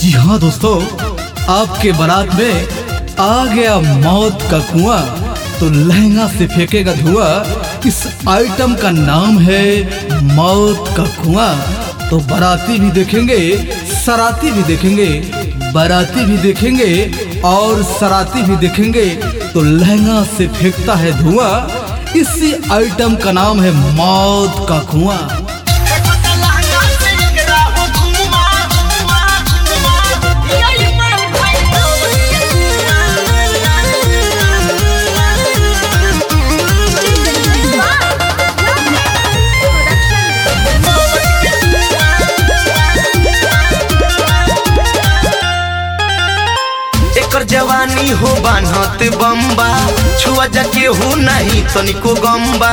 जी हाँ दोस्तों आपके बारात में आ गया मौत का कुआं तो लहंगा से फेंकेगा धुआं इस आइटम का नाम है मौत का कुआं तो बाराती भी देखेंगे सराती भी देखेंगे बाराती भी देखेंगे और सराती भी देखेंगे तो लहंगा से फेंकता है धुआं इसी आइटम का नाम है मौत का कुआं एकर जवानी हो बान्हत बम्बा छुआ जाके हो नहीं तनिको गम्बा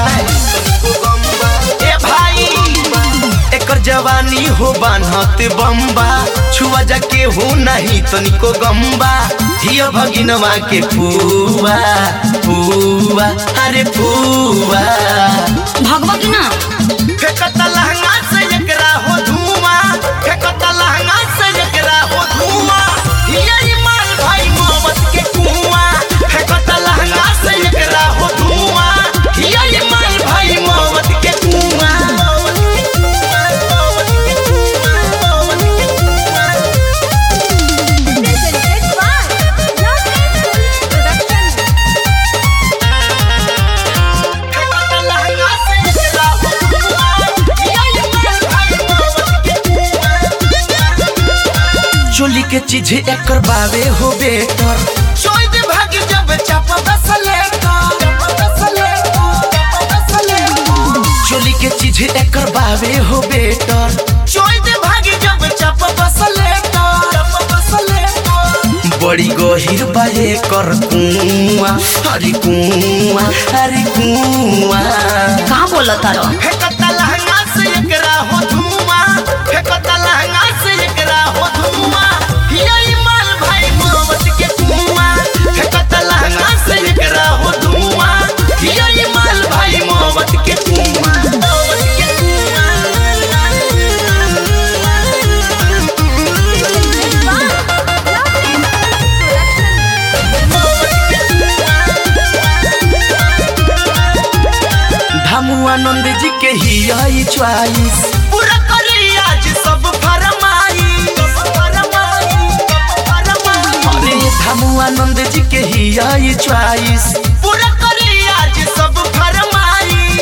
ए भाई एकर जवानी हो बान्हत बम्बा छुआ जाके हो नहीं तनिको गम्बा हिय भगिनवा के फुआ फुआ अरे फुआ भगवा की ना फेकता लहंगा से एकरा हो धुआं फेकता लहंगा से एकरा हो धुआं यही माल भाई मोहब्बत के कुआं फेकता लहंगा से एकरा हो धुआं यही माल भाई मोहब्बत के कुआं फेकता लहंगा से एकरा हो धुआं यही माल भाई मोहब्बत के कुआं चोली के चीज एकर बावे हो बेटर चोइद भाग जब चापा बसले चोली के चीज एकर बावे हो बेटर चोइद भाग जब चापा बसले बड़ी गहिर बाए कर कुआं हरी कुआं हरी कुआं कहाँ बोला तारो फेकता लहंगा से एकरा हो धुआं फेकता लहंगा से एकरा हो धुआं यही माल भाई मोहब्बत के कुआं फेकता लहंगा से एकरा हो धुआं यही माल भाई मोहब्बत के कुआं धमुआ नंद जी के ही आई च्वाइस पूरा करी आज सब फरमाई अरे धमुआ नंद जी के ही आई च्वाइस पूरा करी आज सब फरमाई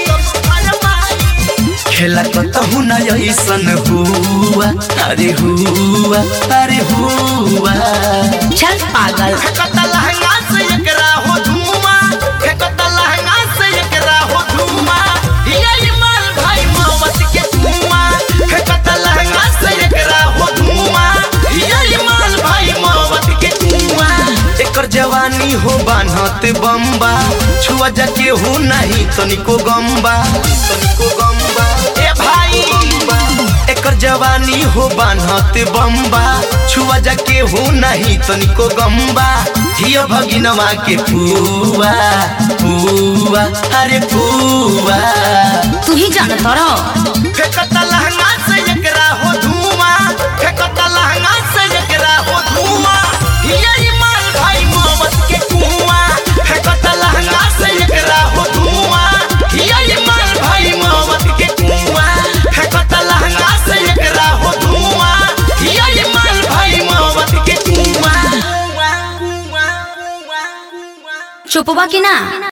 खेला कतहु न ऐसन हुआ अरे हुआ अरे हुआ चल पागल फेकता लहंगा से एकरा हो धुआं फेकता लहंगा से एकरा हो धुआं यही माल भाई मोहब्बत के कुआं फेकता लहंगा से एकरा हो धुआं यही माल भाई मोहब्बत के कुआं एकर जवानी हो बान्हत बम्बा छुआ जाके हो नहीं तनिको गम्बा तनिको गम्बा ए भाई एकर जवानी हो बान्हत बम्बा छुआ जाके हो नहीं तनिको गम्बा हिय भगिनवा के फुआ फुआ अरे फुआ तू ही जाना तारो फेकता लहंगा से एकरा हो धुआं फेकता लहंगा से एकरा हो धुआं यही माल भाई मोहब्बत के कुआं फेकता लहंगा से एकरा हो धुआं यही माल भाई मोहब्बत के कुआं फेकता लहंगा से एकरा हो धुआं यही माल भाई मोहब्बत के कुआं चुपवा की ना